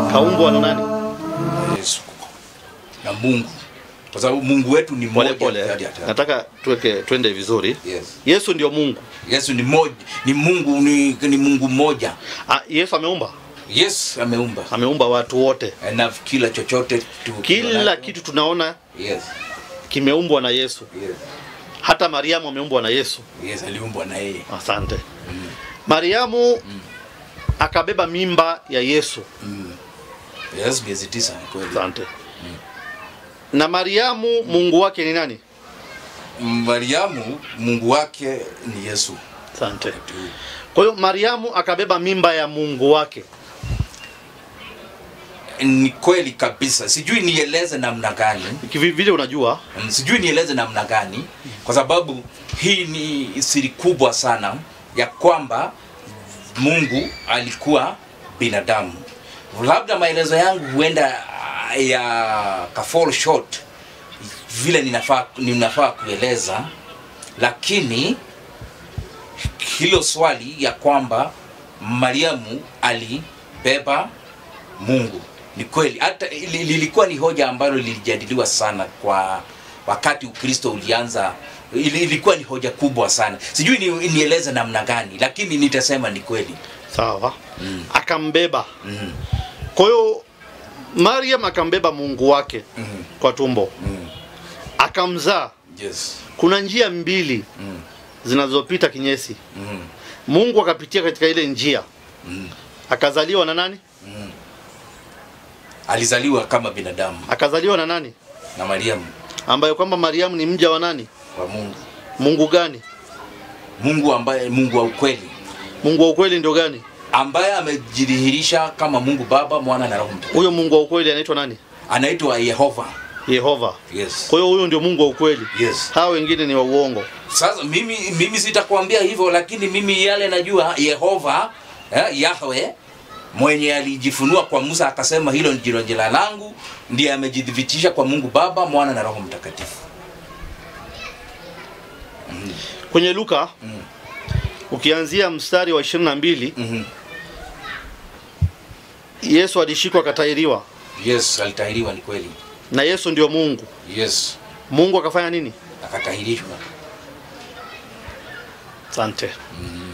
kaumbwa na nani? na Yesu na Mungu, kwa sababu Mungu wetu ni Pole mmoja. pole, hadi hata- nataka tuweke twende vizuri. Yes. Yesu ndio Mungu. Yesu ni moja, ni Mungu ni, ni Mungu mmoja. Ah, Yesu ameumba, Yes, ameumba ameumba watu wote, na kila chochote tu, kila tunacho. kitu tunaona Yes. kimeumbwa na Yesu. Yes. Hata Mariamu ameumbwa na Yesu. Yes, aliumbwa na yeye. Asante. Mariamu akabeba mimba ya Yesu. Yes, miezi tisa ni kweli. Asante. Na Mariamu Mungu wake ni nani? Mariamu Mungu wake ni Yesu. Asante. Kwa hiyo Mariamu akabeba mimba ya Mungu wake. Ni kweli kabisa. Sijui nieleze namna gani. Kivi- Vile unajua Mm, sijui nieleze namna gani kwa sababu hii ni siri kubwa sana ya kwamba Mungu alikuwa binadamu. Labda maelezo yangu huenda ah, ya ka fall short vile ninafaa ninafaa kueleza, lakini hilo swali ya kwamba Mariamu alibeba Mungu ni kweli, hata li- lilikuwa ni hoja ambalo lilijadiliwa sana kwa wakati Ukristo ulianza. Ili- Ilikuwa ni hoja kubwa sana, sijui ni, nieleze namna gani, lakini nitasema ni kweli. sawa, akambeba. Mm. Kwa hiyo Mariam akambeba Mungu wake Mm. kwa tumbo, Mm. akamzaa. Yes. Kuna njia mbili Mm. zinazopita kinyesi. Mm. Mungu akapitia katika ile njia, Mm. akazaliwa na nani? Alizaliwa kama binadamu Akazaliwa na nani? na Mariamu Ambaye kwamba Mariamu ni mja wa nani? wa Mungu, Mungu gani? Mungu ambaye Mungu wa ukweli Mungu wa ukweli ndio gani? ambaye amejidhihirisha kama Mungu Baba, Mwana na Roho Mtakatifu. Huyo Mungu wa ukweli anaitwa nani? Anaitwa Yehova. Yehova. Yes. Kwa hiyo huyo ndio Mungu wa ukweli. Yes. Hao wengine ni wa uongo. Sasa mimi mimi sitakwambia hivyo, lakini mimi yale najua Yehova eh, Yahwe mwenye alijifunua kwa Musa akasema hilo ndilo jina langu, ndiye amejidhibitisha kwa Mungu Baba, Mwana na Roho Mtakatifu. Kwenye Luka Mm. ukianzia mstari wa 22 Mhm. Yesu alishikwa akatahiriwa Yes, alitahiriwa ni kweli. na Yesu ndio Mungu. Yes, Mungu akafanya nini? akatahirishwa. Asante. Mhm.